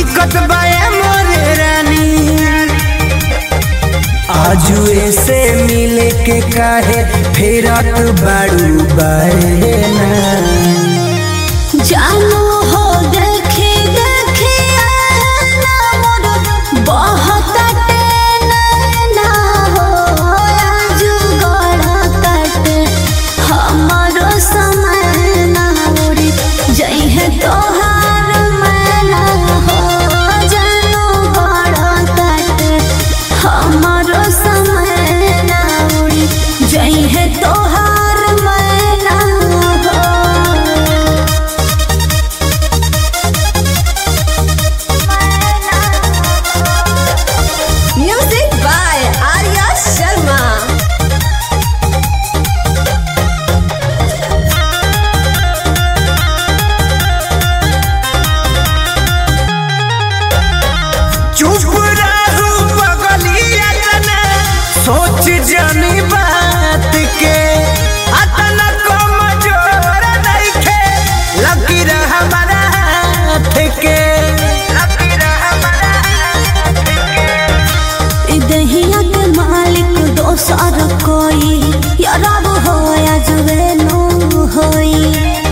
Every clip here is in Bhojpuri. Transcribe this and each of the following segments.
दिक्कत बाए मोरे रानी आजू ऐसे मिले के काहे फेरत बाड़ू बाए ना जानू हो देखे देखे ना मोर बहुत ना हो आजू गड़ा कट हमारो समय ना उड़ी जई है तोहार मैना हो जानू गड़ा कट हमारो समय ना उड़ी जई है तोहार मैना हो Music by Arya Sharma. चुप रहू बगलिया जना सोच जानी बात के अतना कमजोर नइखे लकीर हमारा हाथ के लकीर हमारा हाथ के ई दहिया के मालिक दोसर कोई यारब हो या जुवेनो होई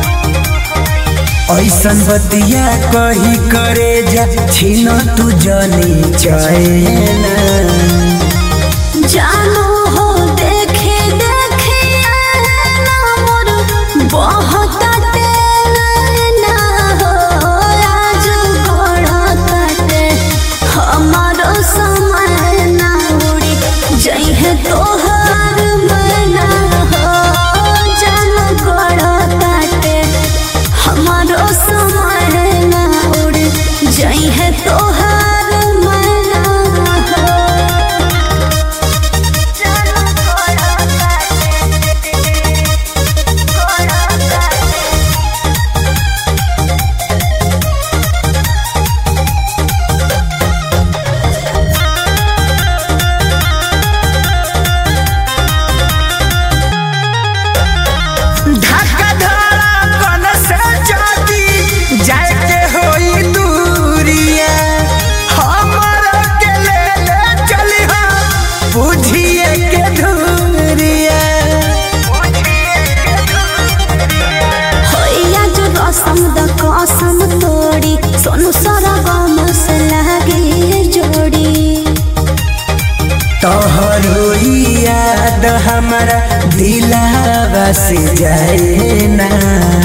ऐसन बतिया कही करे जा छीन तू जनी चैना जानो हो देखे देखे ना मोर बहुत ना हो आज गोड़ा काटे हमारो समय ना उड़ी जई है तोहार मना हो जानो गोड़ा काटे हमारो समय ना उड़ी जई है तोहार मना हो जानो गोड़ा काटे गोड़ा काटे धक्का धड़कन से जाती जाए के होई दूरिया हमर के ले ले चली बुझिए के धूरिया होइया जो रसम द कसम तोड़ी सोनू सारा गम से लागे जोड़ी तोहर याद हमारा दिलावा से जाए ना